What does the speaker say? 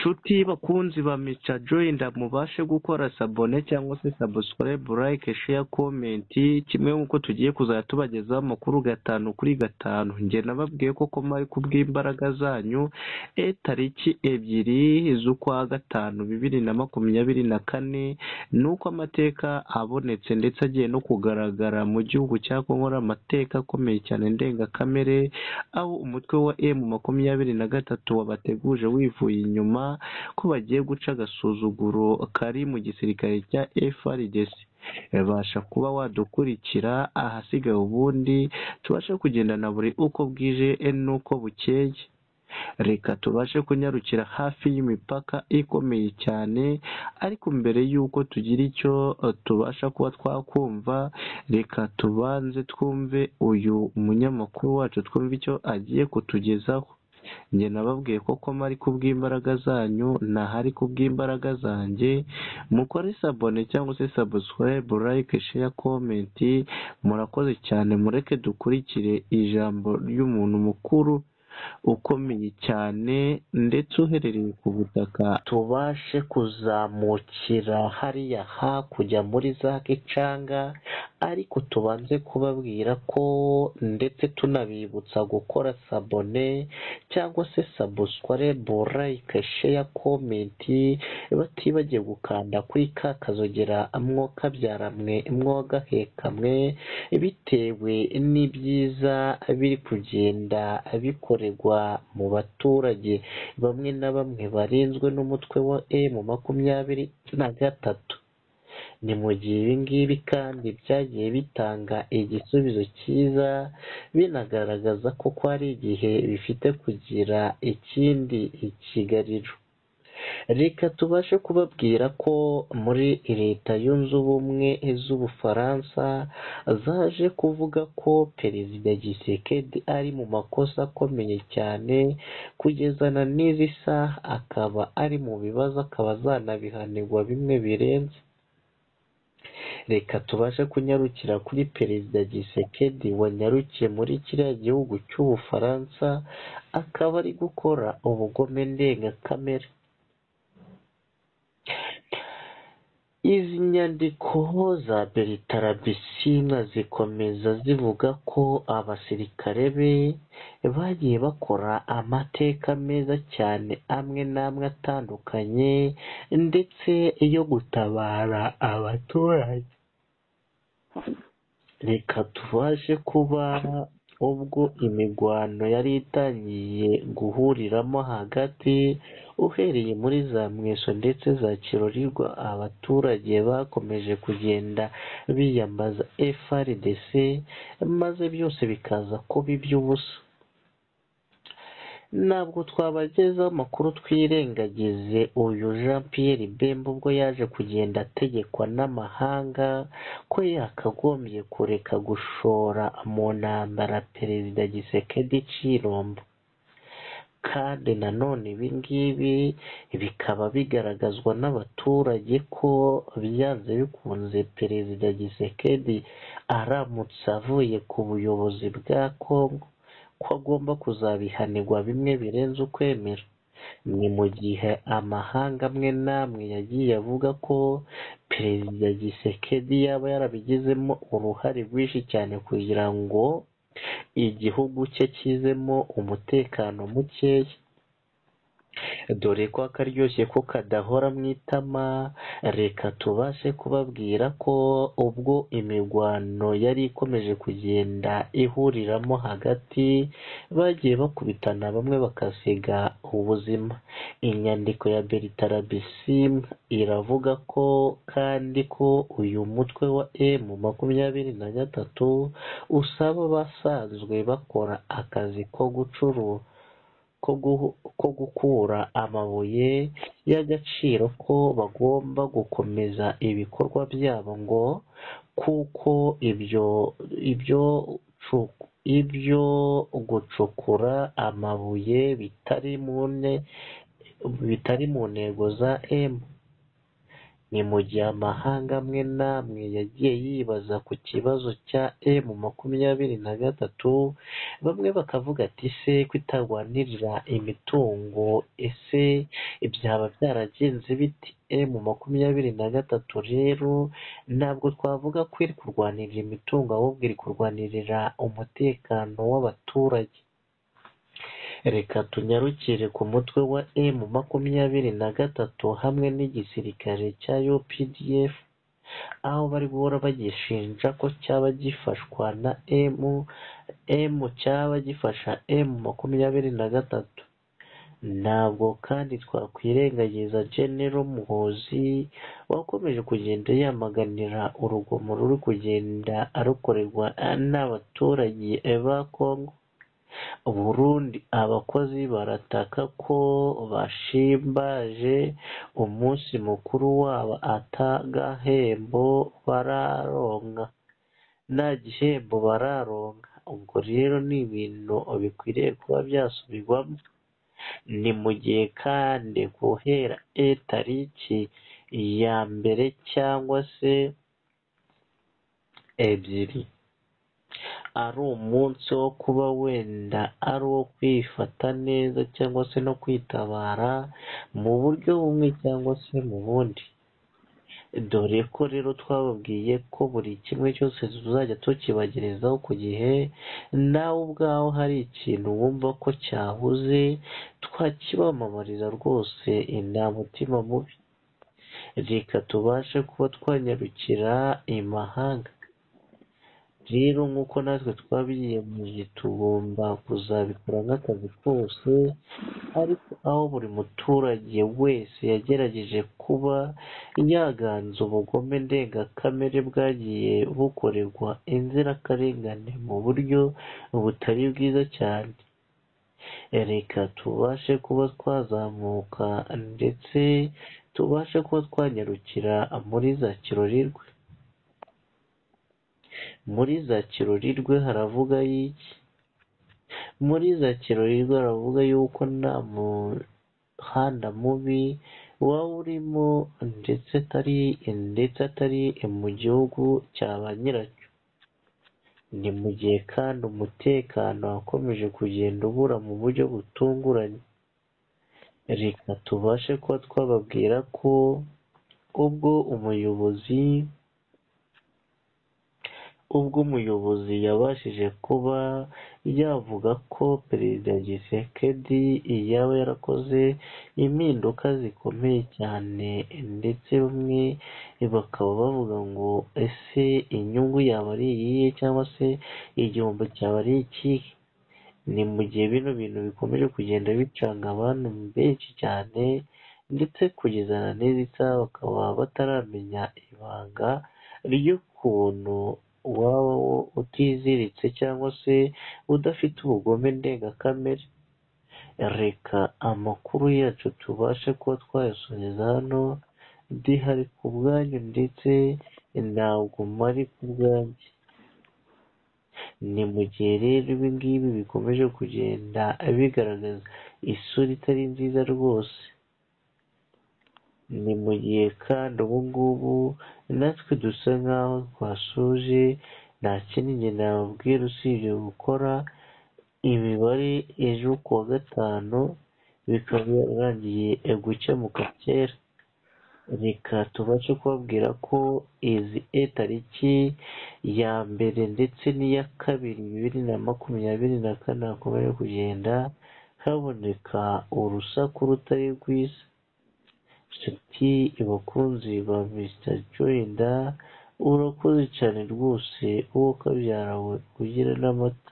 nshuti bakunzi ba Mr Joyner mubashe gukora sabone cyangwa se subscribe like share comment kimwe nk'uko tugiye kuzajya tubagezaho amakuru gatanu kuri gatanu njye nababwiye ko mari kubw'imbaraga zanyu e tariki ebyiri z'ukwa gatanu bibiri na makumyabiri na kane ni uko amateka abonetse ndetse agiye no kugaragara mu gihugu cya Congo ari amateka akomeye cyane ndengakamere aho umutwe wa emu makumyabiri na gatatu wabateguje wivuye inyuma ko bagiye guca agasuzuguro kari mu gisirikare cya FRDC babasha kuba wadukurikira ahasigaye ubundi tubashe kugendana buri uko bwije n'uko bukeye reka tubashe kunyarukira hafi y'imipaka ikomeye cyane ariko mbere y'uko tugira icyo tubasha kuba twakumva reka tubanze twumve uyu munyamakuru wacu twumve icyo agiye kutugezaho njye nababwiye ko koma ari kubw'imbaraga zanyu ntahari kubw'imbaraga zanjye mukore sabone cyangwa se subscribe like share comment murakoze cyane mureke dukurikire ijambo ry'umuntu mukuru ukomeye cyane ndetse uherereye ku butaka tubashe kuzamukira hariya hakurya muri za gicanga ariko tubanze kubabwira ko ndetse tunabibutsa gukora sabone cyangwa se subscribe like share comment batibagiye gukanda kuri ka kazogera mwokabyaramwe mwogahekamwe bitewe n'ibyiza biri kugenda bikorera mu baturage bamwe na bamwe barinzwe n'umutwe wa emu makumyabiri na gatatu ni mu gihe ibi ngibi kandi byagiye bitanga igisubizo cyiza binagaragaza ko ko ari igihe bifite kugira ikindi kigariro reka tubashe kubabwira ko muri leta yunze ubumwe z'ubufaransa zaje kuvuga ko perezida gisekedi ari mu makosa akomeye cyane kugezana n'izi saha akaba ari mu bibazo akaba azanabihanirwa bimwe birenze reka tubashe kunyarukira kuri perezida gisekedi wanyarukiye muri kiriya gihugu cy'ubufaransa akaba ari gukora ubugome ndengakamere izi nyandiko za Bertara Bisimwa zikomeza zivuga ko abasirikare be bagiye bakora amateka meza cyane amwe n'amwe atandukanye ndetse yo gutabara abaturage reka tubashe kuba ubwo imigwano yari itangiye guhuriramo hagati uhereye muri za mweso ndetse za kirorirwa abaturage bakomeje kugenda biyambaza FRDC maze byose bikaza kuba iby'ubusa ntabwo twabagezaho amakuru twirengagize uyu jean Pierre Bemba ubwo yaje kugenda ategekwa n'amahanga ko yakagombye kureka gushora mu ntambara perezida gisekedi cy'irombo kandi nanone ibi ngibi bikaba bigaragazwa n'abaturage ko byanze bikunze perezida gisekedi aramutse avuye ku buyobozi bwa congo ko agomba kuzabihanirwa bimwe birenze ukwemera ni mu gihe amahanga amwe n'amwe yagiye avuga ko perezida gisekedi yaba yarabigizemo uruhare rwinshi cyane kugira ngo igihugu cye kizemo umutekano mukeya dore ko akaryoshye ko kadahora mu itama reka tubashe kubabwira ko ubwo imirwano yari ikomeje kugenda ihuriramo hagati bagiye bakubitana bamwe bakasiga ubuzima inyandiko ya Bertara Bisimwa iravuga ko kandi ko uyu mutwe wa emu makumyabiri na gatatu usaba abasanzwe bakora akazi ko gucuruza ko gukura amabuye y'agaciro ko bagomba gukomeza ibikorwa byabo ngo kuko ibyo ibyo ibyo gucukura amabuye bitari mu ntego za emu ni mu gihe amahanga amwe n'amwe yagiye yibaza ku kibazo cya emu makumyabiri na gatatu bamwe bakavuga ati se kutarwanirira imitungo ese byaba byaragenze biti emu makumyabiri na gatatu rero ntabwo twavuga ko iri kurwanirira imitungo ahubwo iri kurwanirira umutekano w'abaturage reka tunyarukire ku mutwe wa emu makumyabiri na gatatu hamwe n'igisirikare cya UPDF aho bari guhora bagishinja ko cyaba gifashwa na emu emu cyaba gifasha emu makumyabiri na gatatu ntabwo kandi twakwirengagiza genero muhozi wakomeje kugenda yamaganira urugomo ruri kugenda arukorerwa n'abaturage ba kongo Burundi abakozi barataka ko bashimbaje umunsi mukuru wabo atagahembo bararonka nta gihembo bararonka ubwo rero ni ibintu bikwiriye kuba byasubirwamo ni mu gihe kandi guhera e tariki ya mbere cyangwa se ebyiri ari umunsi wo kuba wenda ari uwo kwifata neza cyangwa se no kwitabara mu buryo bumwe cyangwa se mu bundi dore ko rero twababwiye ko buri kimwe cyose tuzajya tukibagerezaho ku gihe nawe ubwawe hari ikintu wumva ko cyahuze twakibamamariza rwose nta mutima mubi reka tubashe kuba twanyarukira imahanga rero nk'uko natwe twabiyemeje tugomba kuzabikora nk'akazi kose ariko aho buri muturage wese yagerageje kuba yaganza ubugome ndengakamere bwagiye bukorerwa inzirakarengane mu buryo butari bwiza cyane reka tubashe kuba twazamuka ndetse tubashe kuba twanyarukira muri za kirorirwe muri za kirorirwe haravuga y'iki muri za kirorirwe haravuga y'uko nta muhanda mubi waba urimo ndetse atari ndetse atari mu gihugu cya ba nyiracyo ni mu gihe kandi umutekano wakomeje kugenda ubura mu buryo butunguranye reka tubashe kuba twababwira ko ubwo umuyobozi ubwo umuyobozi yabashije kuba yavuga ko perezida gisekedi yaba yarakoze impinduka zikomeye cyane ndetse bamwe bakaba bavuga ngo ese inyungu yaba ari iyihe cyangwa se igihombo cyaba ari ikihe ni mu gihe bino bintu bikomeje kugenda bicanga abantu benshi cyane ndetse kugeza na n'izi saha bakaba bataramenya ibanga ry'ukuntu waba utiziritse cyangwa se udafite ubugome ndengakamere reka amakuru yacu tubashe kuba twayasubiza hano ndihari ku bwanyu ndetse ntabwo mari ku bwanjye ni mu gihe rero ibi ngibi bikomeje kugenda bigaragaza isura itari nziza rwose ni mu gihe kandi ubu ngubu natwe dusa nk'aho twashoje nta kindi njye nababwira usibye gukora imibare ejo ku wa gatanu bikaba yarangiye gukemuka kera reka tubashe kubabwira ko izi e tariki ya mbere ndetse n'iya kabiri bibiri na makumyabiri na kane hakomeje kugenda haboneka urusaku rutari rwiza nshuti abakunzi ba Mr Joyda urakoze cyane rwose wowe ukabyara we ugira n'amata